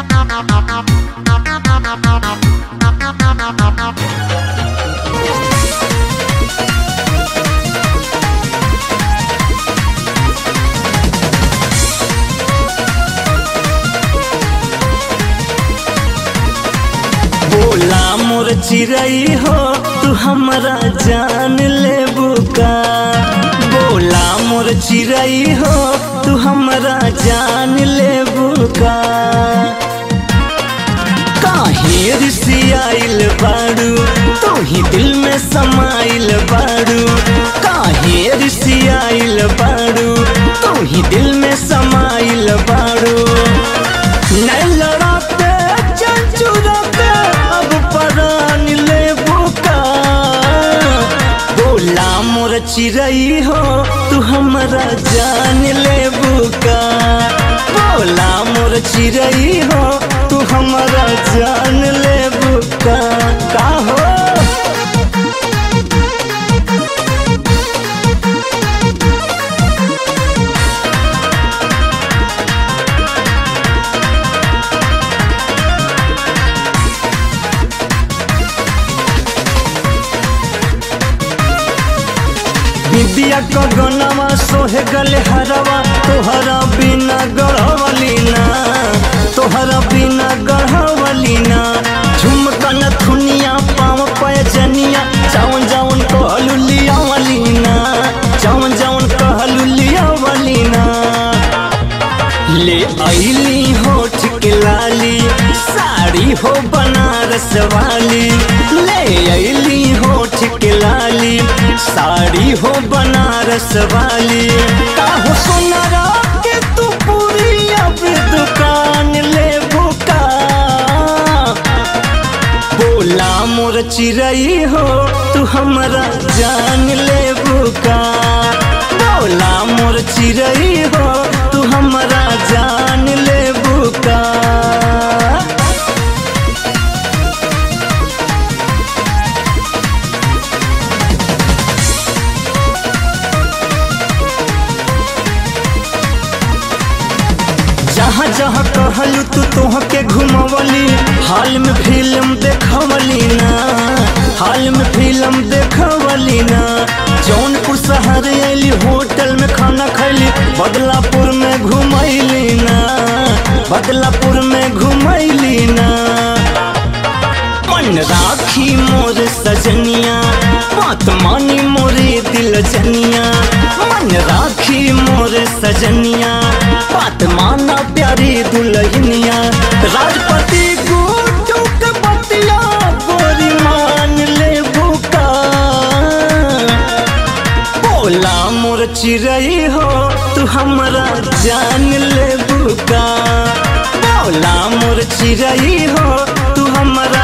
बोला मोर चिड़ई हो तू हमरा जान ले बुका बोला मोर चिड़ई हो तू हमरा जान ले बुका काहे रिसियाइल बाड़ू तू ही दिल में समाइल बाड़ू काहे रिसियाइल बाड़ू तू ही दिल में समाइल बाड़ू नहीं लड़ाते चंचुराते अब परान ले बुका बोला मोर चिड़ई हो तू हमरा जान ले बुका बोला मोर चिड़ई हो तू हमरा जान ले बुका का हो विद्या क गनवा सोहे गले हरवा तोहरा बिना गढ़वली ना तोहरा बिना गढ़वली ना झुमकन थुनिया पाँव पैजनिया जावन जावन कहलू लियावली ना जावन जावन कहलू लियावली ना ले ऐली होठ के लाली साड़ी हो बनारस वाली ले ऐली होठ के लाली साड़ी हो बनारस वाली काहो सोनारा के तू पूरी अब दुकान ले बुका बोला मोर चिड़ई हो तू हमरा जान ले बुका बोला मोर चिड़ई हो तू हमरा जान ले बुका जहाँ जहाँ कहलू तू तोहके घुमवली हाल में फिल्म देखवली ना हाल में फिल्म देखवली ना जौनपुर शहर अली होटल में खाना खैली बदलापुर में घुमैली ना बदलापुर में घुमैली ना मन राखी मोर सजनिया बात मानी मोरे दिल जनिया मन राखी मोर सजनिया बात माना प्यारी दुल्हनिया राजपति गुड्डू के बतिया गोरी मान ले बुका बोला मोर चिड़ई हो तू हमरा जान ले बुका बोला मोर चिड़ई हो तू हमरा